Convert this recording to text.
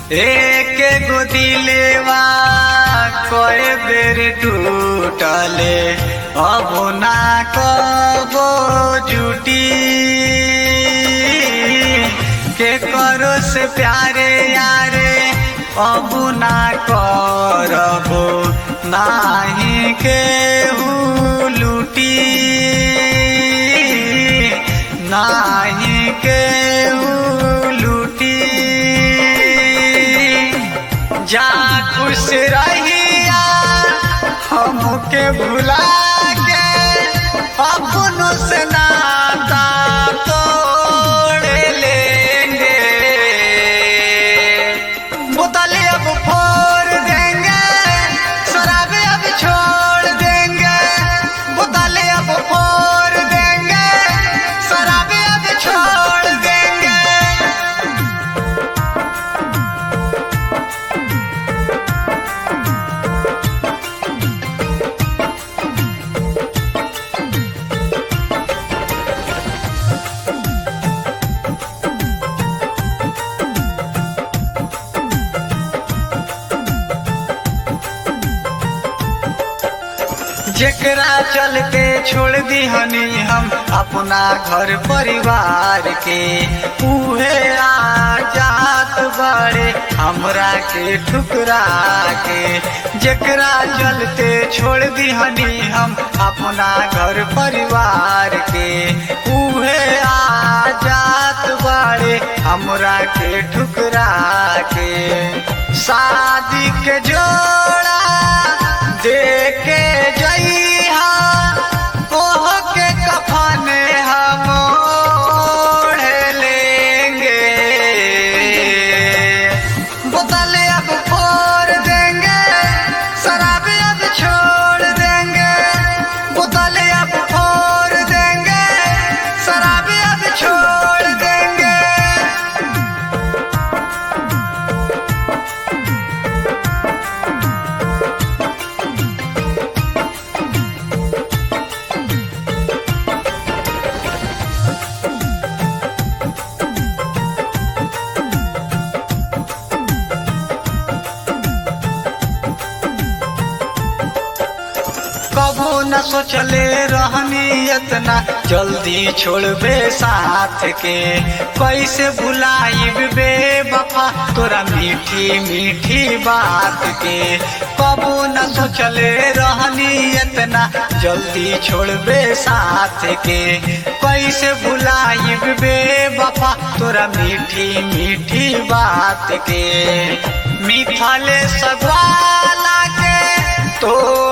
एक गो दिलेवा कए बेर टूटले अब ना कबो जुटी के करो से प्यारे यारे अब ना करबो नाही के लूटी नाही के लूटी जा खुश रहिया हमके भुला के अपनों से नाता तोड़ लेंगे बोतलें अब फोड़ देंगे शराबे अब छोड़ देंगे बोतलें अब फोड़ देंगे शराबे अब छोड़ देंगे जेकरा चलते छोड़ दी हनी हम अपना घर परिवार के उहे आ जात बड़े हमरा के ठुकरा के जेकरा चलते छोड़ दी हनी हम अपना घर परिवार के उहे आ जात बड़े हमरा के ठुकरा के शादी के जोड़ा देके जइहा ओह के कफन हम ओढ़ लेंगे बोतल अब फोड़ देंगे शराब अब छोड़ देंगे बोतल अब फोड़ देंगे शराब अब छोड़ देंगे कबो न सोचले रहनी इतना जल्दी छोड़बे साथ के कैसे भुलाइब बे बफा तोरा मीठी मीठी बात के कबो न सोचले रहनी इतना जल्दी छोड़बे साथ के कैसे भुलाइब बे बफा तोरा मीठी मीठी बात के मिथले सगवाला के तो